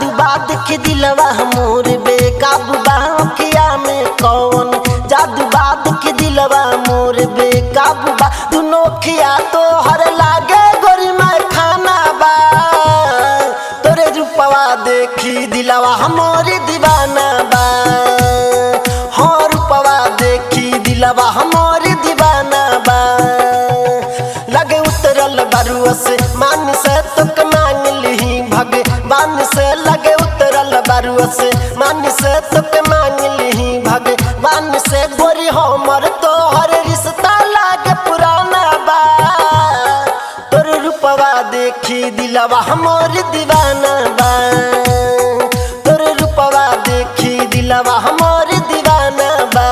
जादू बाद के दिलवा मोर बेकाबू बाखिया में कौन जादू बाद के दिलवा मोर बेकाबू बा दुनो खिया तो हर लागे गोरी मैं खाना बा तोरे रूपवा देखी दिलवा हमोर दीवाना बा हाँ रूपवा देखी दिलवा हमोर दीवाना बा लगे उतरल बरुआ से मान से तुक मांग ली भगवान से लगे उतरल बरुआ से मान से तुक मांग ली भगवान से गोरी हमर तोहर रिश्ता लागे पुराना बा तोर रूपवा देखी दिलवा हमर दीवाना बा तोर रूपवा देखी दिलवा हमर दीवाना बा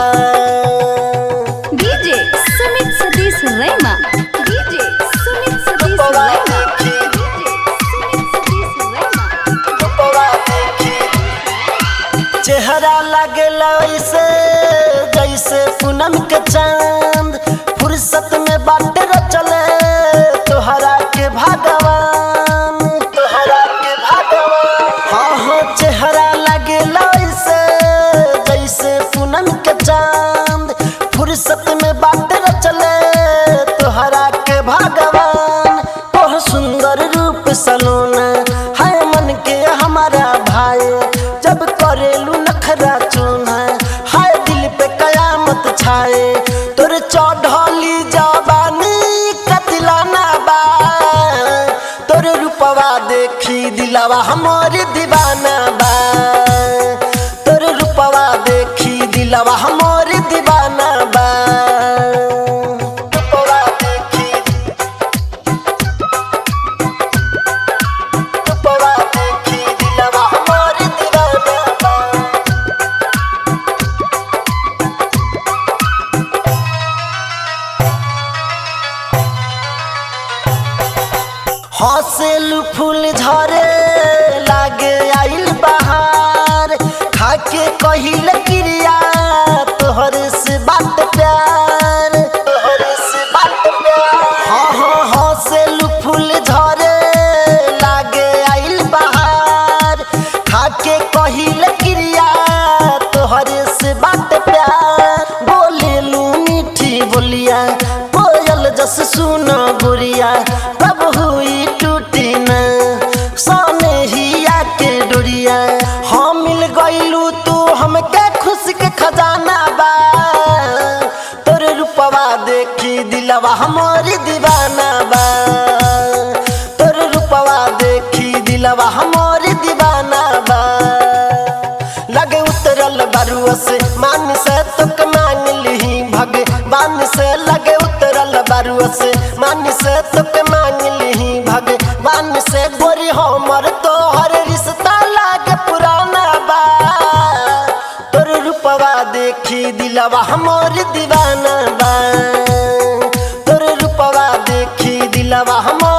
DJ Sumit Sadish Rema. DJ Sumit Sadish रूपवा Rema. देखी DJ Sumit Sadish Rema. रूपवा देखी चेहरा लगेला ऐसे जैसे पूनम के चांद फुर्सत में बाट चले तोहरा के भगवान तोहरा के भगवान हाँ हाँ चेहरा लगेला ऐसे जैसे पूनम के चांद फुर्सत में बाट चले तोहरा के भगवान तोह सुंदर रूप सलोना है मन के हमारा भाई जब करेलू नखरा चूना है दिल पे कयामत छाए तोर चढ़ली जवानी कतिलाना बा तोर रूपवा देखी दिलवा हमर दीवाना बा तोर रूपवा देखी दिलवा हमर दीवाना बा रूपवा देखी रूपवा देखी दिलवा हमर दीवाना बा हौसलू फूल झरे लागे आइल बहार खाके कहिल क्रिया तोहर से बात प्यार तोहर से बात प्यार हाँ हाँ हौसलू फूल झरे लागे आइल बहार खाके कहिल क्रिया तोहर से बात प्यार बोलेलू मीठी बोलिया कोयल जस सुनो गुड़िया कब हुई टूटी न सोने हिया के डोरिया हम मिल गईलू तू हमके खुश के खजाना बा तोर रूपवा देखी दिलवा हमारी दीवाना बा तोर रूपवा देखी दिलवा हमारी दीवाना बा लगे उतरल बरुआ से मान से तुक मांग ली भगवान से लगे उतरल बरुआ से मान से तुक मांग ली भगवान से गोरी हमर तोहर रिश्ता लागे पुराना बा तोर रूपवा देखी दिलवा हमर दीवाना बा तोर रूपवा देखी दिलवा हमर